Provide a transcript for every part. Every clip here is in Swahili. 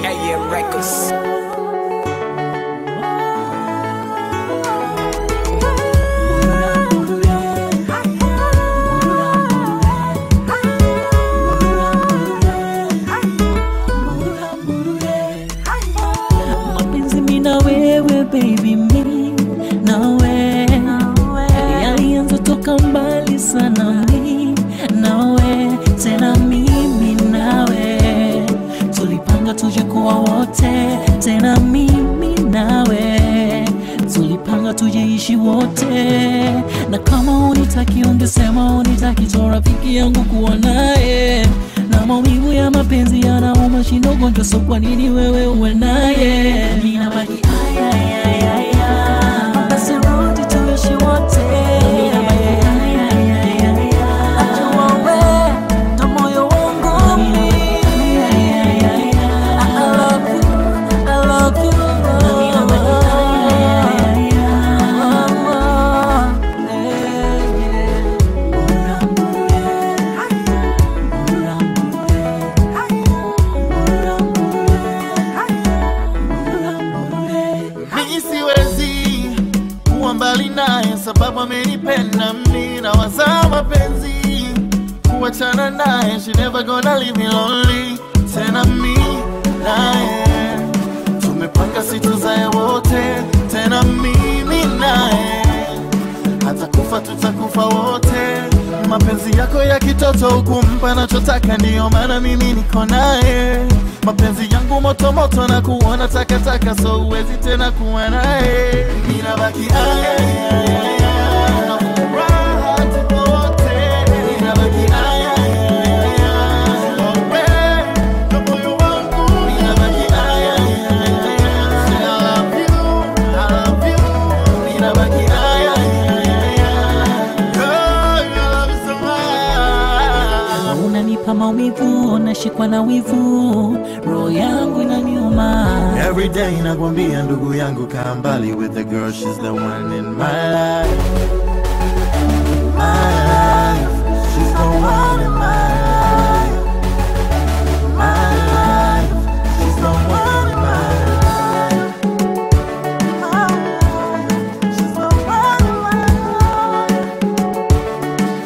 AM Records. mapenzi mi na wewe baby mi nawe yalianza toka mbali sana mi nawe tena mimi nawe tulipanga tuje kuwa wote tena mimi nawe tulipanga tujeishi wote na kama unitaki ungesema unitaki to rafiki yangu kuwa naye na maumivu ya mapenzi yanauma shindo gonjwa so kwa nini wewe uwe naye ninabaki aya, aya, aya, aya. basi rudi tuishi wote Ninabaki aya, aya, aya, aya. Najua we ndo moyo wangu mimi. I love you, I love you. Ninabaki aya, aya, aya. Eh, yeah. Mimi siwezi kuwa mbali naye sababu amenipenda mimi na wazaa mapenzi kuachana naye she never gonna leave me lonely tena mi naye tumepanga situzae wote tena mimi naye hata kufa tutakufa wote mapenzi yako ya kitoto ukumpa nachotaka ndiyo maana mimi niko naye mapenzi yangu moto moto na kuona takataka so uwezi tena kuwa naye ninabaki aya, aya, aya, na furaha tuko wote. Ninabaki aya, aya, aya, wewe ndo moyo wangu. Ninabaki aya, aya, aya, say I love you, I love you. Ninabaki aya, aya, aya, girl, I love you so much. unanipa maumivu nashikwa na wivu roho yangu inaniuma Every day nakwambia ndugu yangu kaa mbali with the girl she's the one in my life My life She's the one in my life My life She's the one in my life My life She's the one in my life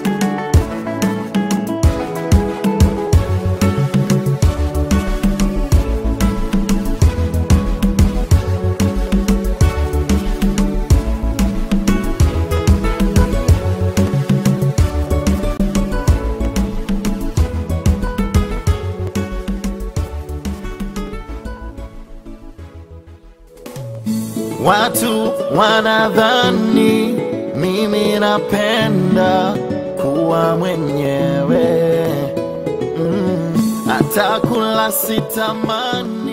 Watu wanadhani mimi napenda kuwa mwenyewe mm, hata kula sitamani